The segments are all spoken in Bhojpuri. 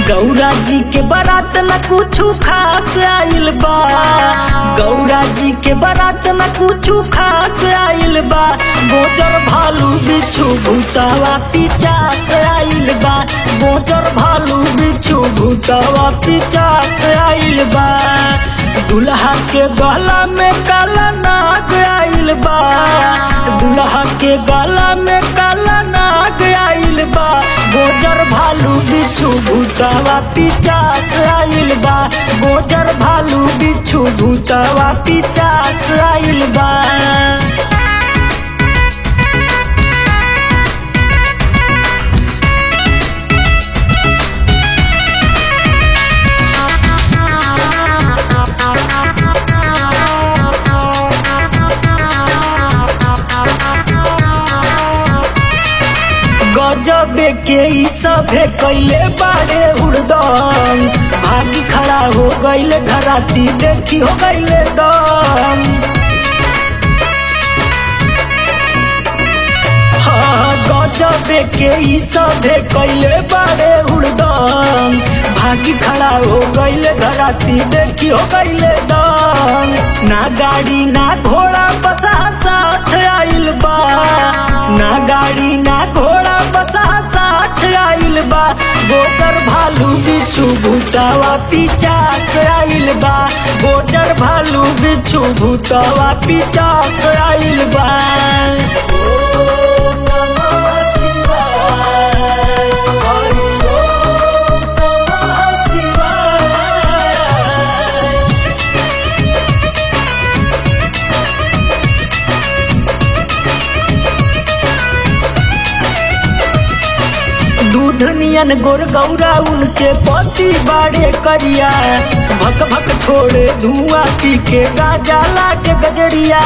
गौरा जी के बारात न कुछ खास आइल बा गौरा जी के बारात न कुछ खास आइल बा गोचर भालू बिच्छू भूतवा पिचास आइल बा गोचर भालू बिच्छू भूतवा पिचास आइल बा दुल्हा के गला में काला नाग आइल बा दुल्हा के गला में काला नाग आइल बा गोजर भालू बिच्छू भूतवा पिचास आइल बा गोजर भालू बिच्छू भूतवा पिचास आइल बा गजबे के ई सभे कैले बारे हुड़दम भागी खड़ा हो गईले घराती देखी हो गईले दम हाँ गजबे के ई सभे कैले बारे हुड़दम भागी खड़ा हो गईले घराती देखी हो गईले दम ना गाड़ी ना घोड़ा बसा साथ आइल बा ना गाड़ी ना घोड़ा बसा साथ आइल बा गोचर भालू बिच्छू भूतवा पिचास आइल बा गोचर भालू बिच्छू भूतवा पिचास आइल बा ओम नमः शिवाय हरि ओम नमः शिवाय दूध नियन गोर गौरा उनके पति बाड़े करिया भक भक छोड़े धुआं पी के गाजा लाके गजड़िया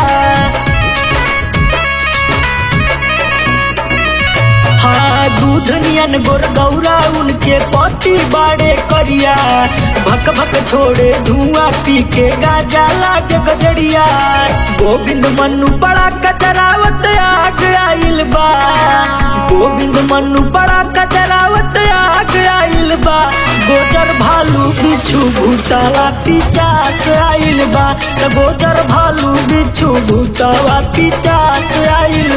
हाँ दूध नियन गोर गौरा उनके पति बाड़े करिया भक भक छोड़े धुआं पी के गाजा लाके गजड़िया गोविंद मनु बड़ा कचरावत आग आइल बा गोविंद मनु बड़ा कचरावत आग आइल बा गोचर भालू बिच्छू भूतवा पिचास आइल बा त गोचर भालू बिच्छू भूतवा पिचास आइल